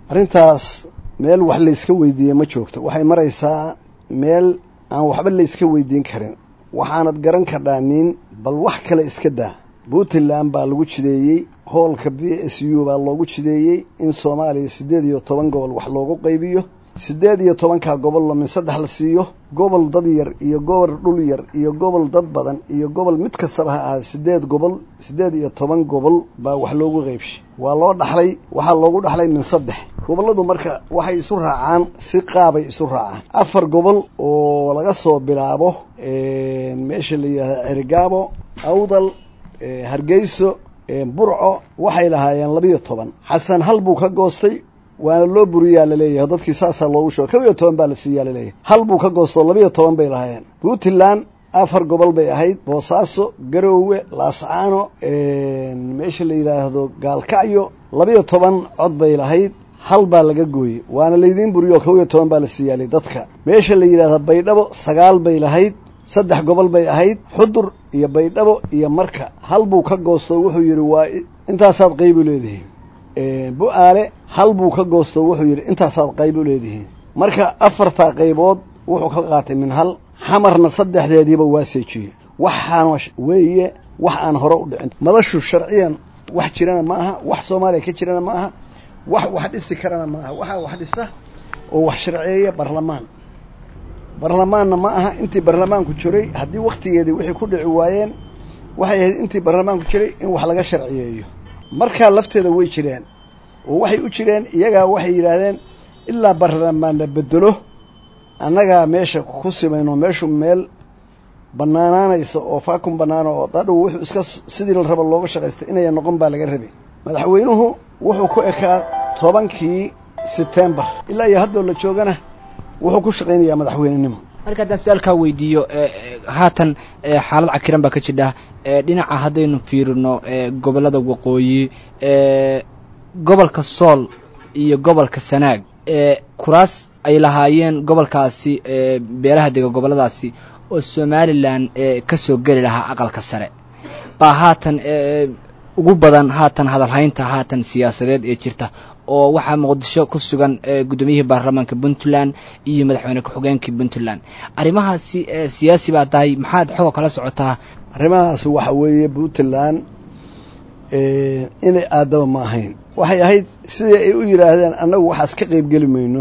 arrintaas meel wax layska weydiiye ma joogto waxay maraysaa meel aan waxba layska weydiin karin waxaanad garan kardhaa nin bal wax kale iska daa puntland baa lagu jideeyey hoolka b s u baa loogu jideeyey in soomaaliya siddeed iyo toban gobol wax loogu qaybiyo siddeed iyo tobankaa gobol lamin saddex la siiyo gobol dad yar iyo gobol dhul yar iyo gobol dad badan iyo gobol mid kastaba ha ahaa siddeed gobol siddeed iyo toban gobol baa wax loogu qaybshay waa loo dhaxlay waxaa loogu dhaxlay min saddex gobolladu marka waxay isu raacaan si qaabay isu raacaan afar gobol oo laga soo bilaabo meesha la yidhahda cerigaabo awdal hargeyso burco waxay lahaayeen labiyo toban xasan hal buu ka goostay waana loo buriyaa laleeyahay dadkii saasaa loogu sheego kow iyo toban baa la siiyaa laleeyahay hal buu ka goostoo labiyo toban bay lahaayeen puntland afar gobol bay ahayd boosaaso garoowe laascaano meesha la yidhaahdo gaalkacyo labiyo toban cod bay lahayd hal baa laga gooyey waana laydiin buriyo kow iyo toban baa la siiyaalay dadka meesha la yidhahdo baydhabo sagaal bay lahayd saddex gobol bay ahayd xudur iyo baydhabo iyo marka hal buu ka goostoo wuxuu yidhi waa intaasaad qayb u leedihiin bu-aale hal buu ka goostoo wuxuu yidhi intaasaad qayb u leedihiin marka afartaa qaybood wuxuu ka qaatay min hal xamarna saddexdeediiba waa seejiyey waxaana weeye wax aan hore u dhicin madashu sharciyan wax jirana ma aha wax soomaaliya ka jirana ma aha wax wax dhisi karana ma aha waxaa wax dhisa oo wax sharceeya barlamaan barlamaanna ma aha intii barlamaanku jiray haddii wakhtigeedii wixii ku dhici waayeen waxay ahayd intii barlamaanku jiray in wax laga sharciyeeyo markaa lafteeda way jireen oo waxay u jireen iyagaa waxay yidhaahdeen ilaa barlamaan la bedelo annagaa meesha ku simayno meeshu meel bannaanaanaysa oo faakun bannaano oo dadhow wuxuu iska sidii la rabo looga shaqaystay inaya noqon baa laga rabay madaxweynuhu wuxuu ku ekaa tobankii sebtembar ilaa iyo haddoo la joogana wuxuu ku shaqaynayaa madaxweynenimo marka haddaan su-aalkaa weydiiyo haatan xaalad cakiran baa ka jidha dhinaca haddaynu fiirino gobollada waqooyi gobolka sool iyo gobolka sanaag kuraas ay lahaayeen gobolkaasi beelaha dega gobolladaasi oo somalilan ka soo geli lahaa aqalka sare baa haatan ugu badan haatan hadalhaynta haatan siyaasadeed ee jirta oo waxaa muqdisho ku sugan guddoomiyihii baarlamaanka puntland iyo madaxweyne ku-xigeenkii puntland arrimahaasi siyaasi baa tahay maxaad xooga kala socotaa arrimahaas waxa weeye puntland inay aadaba ma ahayn waxay ahayd sidii ay u yidhaahdeen annagu waxaas ka qaybgeli mayno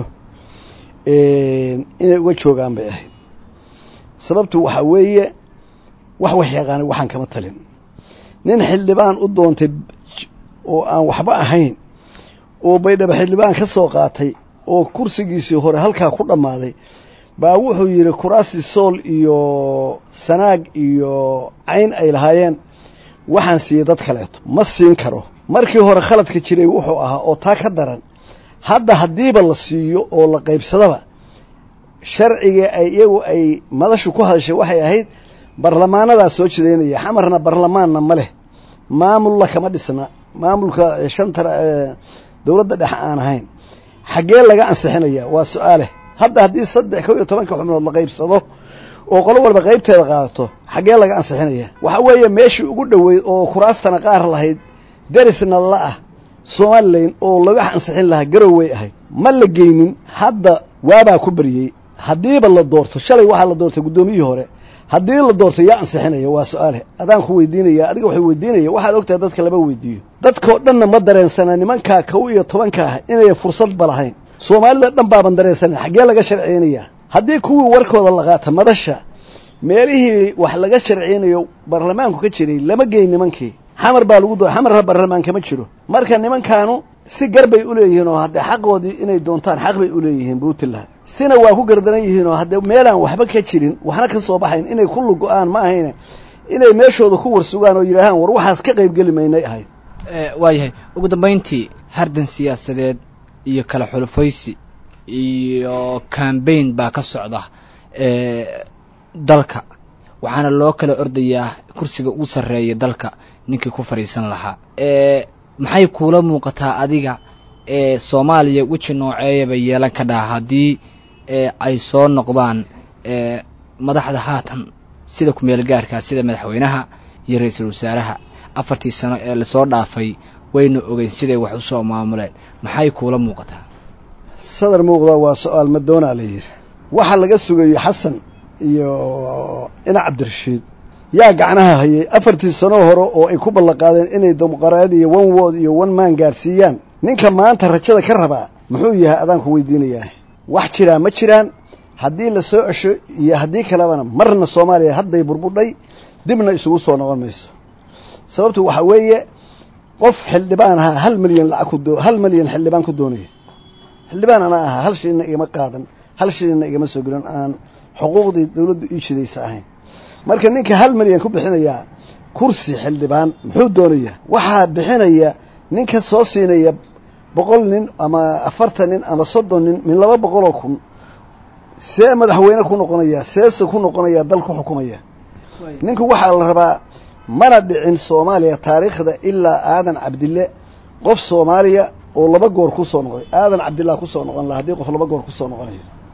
inay uga joogaan bay ahayd sababtu waxaa weeye wax wax yaqaanay waxaan kama talin nin xildhibaan u doontay oo aan waxba ahayn oo baydhabo xildhibaan ka soo qaatay oo kursigiisii hore halkaa ku dhammaaday baa wuxuu yidhi kuraastii sool iyo sanaag iyo cayn ay lahaayeen waxaan siiyey dad kaleeto ma siin karo markii hore khaladka jiray wuxuu ahaa oo taa ka daran hadda haddiiba la siiyo oo la qaybsadaba sharciga ay iyagu ay madashu ku hadashay waxay ahayd barlamaanadaa soo jidaynaya xamarna barlamaanna ma leh maamulla kama dhisna maamulka shanta dowladda dhexe aan ahayn xaggee laga ansixinaya waa su-aale hadda haddii saddex kow iyo tobanka xubnood la qaybsado oo qolo walba qaybteeda qaadato xaggee laga ansixinaya waxa weeye meeshii ugu dhoweyd oo kuraastana qaar lahayd derisna la ah somalilan oo laga ansixin lahaa garoway ahayd ma la geynin hadda waabaa ku baryey haddiiba la doorto shalay waxaa la doortay guddoomiyihii hore haddii la doorto yaa ansixinaya waa su-aale adaan ku weydiinaya adiga waxay weydiinaya waxaad ogtahay dadka lama weydiiyo dadkao dhanna ma dareensana nimankaa kow iyo tobanka ah inay fursadba lahayn soomaalida dhan baaban dareensanan xaggee laga sharciynayaa haddii kuwii warkooda la qaata madasha meelihii wax laga sharciynayo baarlamaanku ka jiray lama geyn nimankii xamar baa lagu doo xamarna baarlamaan kama jiro marka nimankaanu si gar bay u leeyihiin oo haddee xaqoodii inay doontaan xaq bay u leeyihiin puntland sina waa ku gardaran yihiin oo haddee meelaan waxba ka jirin waxna ka soo baxayn inay ku lugo-aan ma ahayne inay meeshooda ku warsugaan oo yidhaahaan war waxaas ka qaybgeli maynay ahayd waayahay ugu dambayntii hardan siyaasadeed iyo kala xulufaysi iyo cambaign baa ka socda dalka waxaana loo kala ordayaa kursiga ugu sarreeya dalka ninkii ku fadhiisan lahaa maxay kuula muuqataa adiga ee soomaaliya weji nooceeyaba yeelan ka dhaha haddii ay soo noqdaan madaxda haatan sida ku-meel gaarkaa sida madaxweynaha iyo ra-iisul wasaaraha afartii sano ee lasoo dhaafay wayna ogeyn siday wax usoo maamuleen maxay kuula muuqataa sadar muuqda waa su-aal madoonaa la yidhi waxa laga sugayo xasan iyo ina cabdirashiid yaa gacnaha hayay afartii sano hore oo ay ku ballanqaadeen inay dimuqraad iyo one word iyo one man gaarsiiyaan ninka maanta rajada ka rabaa muxuu yahay adaanku weydiinayaa wax jiraa ma jiraan haddii la soo cesho iyo haddii kalebana marna soomaaliya hadday burbudhay dibna isugu soo noqon mayso sababtu waxaa weeye qof xildhibaan ahaa hal milyan lacag ku doo hal milyan xildhibaan ku doonaya xildhibaan ana ahaa hal shilina igama qaadan hal shilina igama soo gelin aan xuquuqdii dawladdu ii shidaysa ahayn marka ninka hal milyan ku bixinayaa kursi xildhibaan muxuu doonayaa waxaa bixinaya ninka soo siinaya boqol nin ama afartan nin ama soddon nin min laba boqoloo kun see madaxweyne ku noqonaya seese ku noqonaya dal ku xukumaya ninku waxaa la rabaa mana dhicin soomaaliya taariikhda ilaa aadan cabdille qof soomaaliya oo laba goor ku soo noqday aadan cabdillah ku soo noqon laha haddii qof laba goor ku soo noqonayo